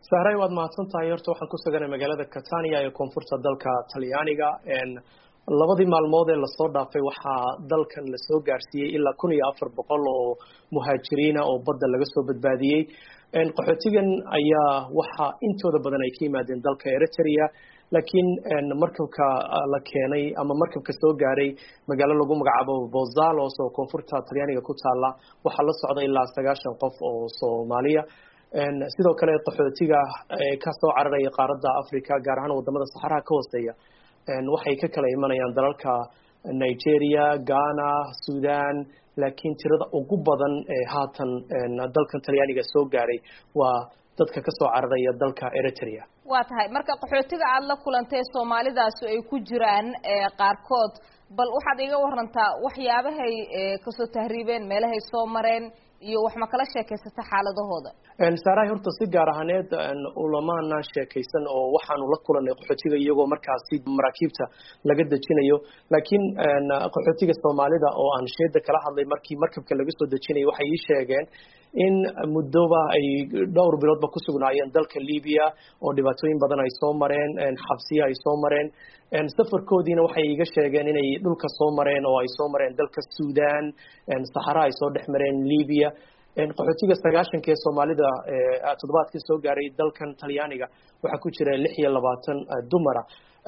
sahray waad mahadsan tahay horta waxaan ku suganay magaalada catania ee koonfurta dalka talyaaniga labadii maalmood ee lasoo dhaafay waxaa dalkan lasoo gaarsiiyey ilaa kun iyo afar boqol oo muhaajiriina oo badda laga soo badbaadiyey qaxootigan ayaa waxaa intooda badan ay ka yimaadeen dalka eritrea laakiin markabka la keenay ama markabka soo gaaray magaalo lagu magacaabo bozalos oo koonfurta talyaaniga ku taala waxaa la socda ilaa sagaashan qof oo soomaaliya sidoo kale qaxootiga kasoo cararaya qaaradda africa gaar ahaan wadamada saxaraha ka hooseeya waxay ka kala imanayaan dalalka nigeria ghana sudan laakiin tirada ugu badan ee haatan dalkan talyaaniga soo gaaray waa dadka kasoo cararaya dalka eritrea waa tahay marka qaxootiga aada la kulantay soomaalidaasi ay ku jiraan qaarkood bal waxaad iga warantaa waxyaabahay kasoo tahriibeen meelahay soo mareen iyo wax ma kala sheekaysata xaaladahooda saarahay horta si gaar ahaaneed ulamaana sheekaysan oo waxaanu la kulanay qaxootiga iyagoo markaasi maraakiibta laga dejinayo laakiin qaxootiga soomaalida oo aan sheeda kala hadlay markii markabka laga soo dejinayo waxay ii sheegeen in muddoba ay dhowr biloodba ku sugnaayeen dalka libiya oo dhibaatooyin badan ay soo mareen xabsiya ay soo mareen safarkoodiina waxay iga sheegeen inay dhulka soo mareen oo ay soo mareen dalka sudan saxara ay soo dhex mareen libiya qaxootiga sagaashanka ee soomaalida toddobaadkii soo gaaray dalkan talyaaniga waxaa ku jira lix iyo labaatan dumara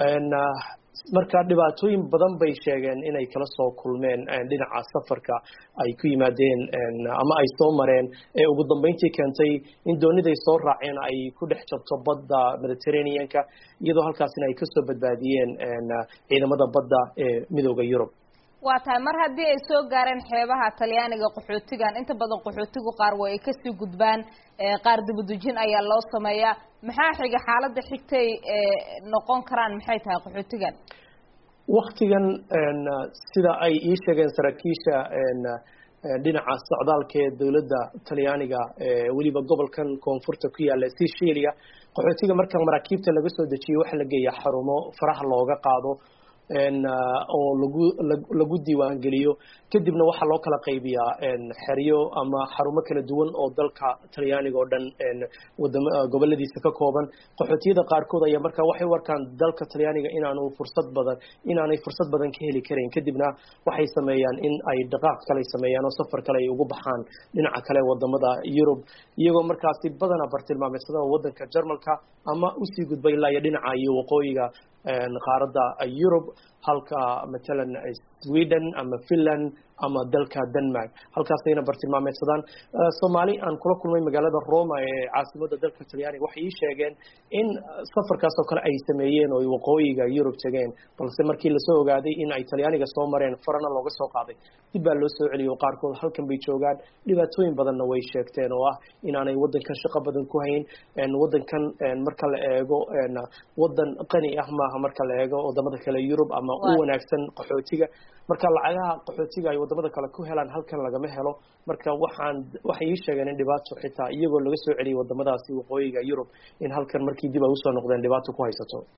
marka dhibaatooyin badan bay sheegeen inay kala soo kulmeen dhinaca safarka ay ku yimaadeen ama ay soo mareen ee ugu dambeyntii keentay in dooniday soo raaceen ay ku dhex jabto badda mediterraneanka iyadoo halkaasina ay kasoo badbaadiyeen ciidamada badda ee midooda yurub waa tahay mar haddii ay soo gaareen xeebaha talyaaniga qaxootigan inta badan qaxootigu qaar way ay kasii gudbaan qaar dibadujin ayaa loo sameeyaa maxaa xiga xaaladda xigtay noqon karaan maxay tahay qaxootigan waktigan sida ay ii sheegeen saraakiisha dhinaca socdaalka ee dowladda talyaaniga weliba gobolkan koonfurta ku yaala sicilia qaxootiga marka maraakiibta laga soo dejiyo waxaa la geeyaa xarumo faraha looga qaado oo lagu lagu diiwaangeliyo kadibna waxaa loo kala qaybiyaa xeryo ama xarumo kala duwan oo dalka talyaaniga oo dhan wadama goboladiisa ka kooban qaxootiyada qaarkood ayaa markaa waxay u arkaan dalka talyaaniga inaanu fursad badan inaanay fursad badan ka heli karayn kadibna waxay sameeyaan in ay dhaqaaq kale sameeyaan oo safar kale ay ugu baxaan dhinaca kale wadamada yurub iyagoo markaasi badanaa bartilmaameedsada wadanka jarmalka ama usii gudba ilaa iyo dhinaca iyo waqooyiga qaaradda yurub halka matalan sweden ama finland ama dalka denmark halkaasayna bartilmaameedsadaan soomaali aan kula kulmay magaalada roma ee caasimada dalka talyaaniga waxay ii sheegeen in safarkaas oo kale ay sameeyeen oo waqooyiga yurub tegeen balse markii lasoo ogaaday in ay talyaaniga soo mareen farana looga soo qaaday dib baa loo soo celiyo qaarkood halkan bay joogaan dhibaatooyin badanna way sheegteen oo ah inaanay wadankan shaqo badan ku hayn wadankan marka la eego wadan qani ah maaha marka la eego wadamada kale yurub ama u wanaagsan qaxootiga marka lacagaha qaxootiga ay wadamada kale ku helaan halkan lagama helo marka waxaan waxay ii sheegeen in dhibaato xitaa iyagoo laga soo celiyay wadamadaasi waqooyiga yurub in halkan markii dib ay usoo noqdeen dhibaato ku haysato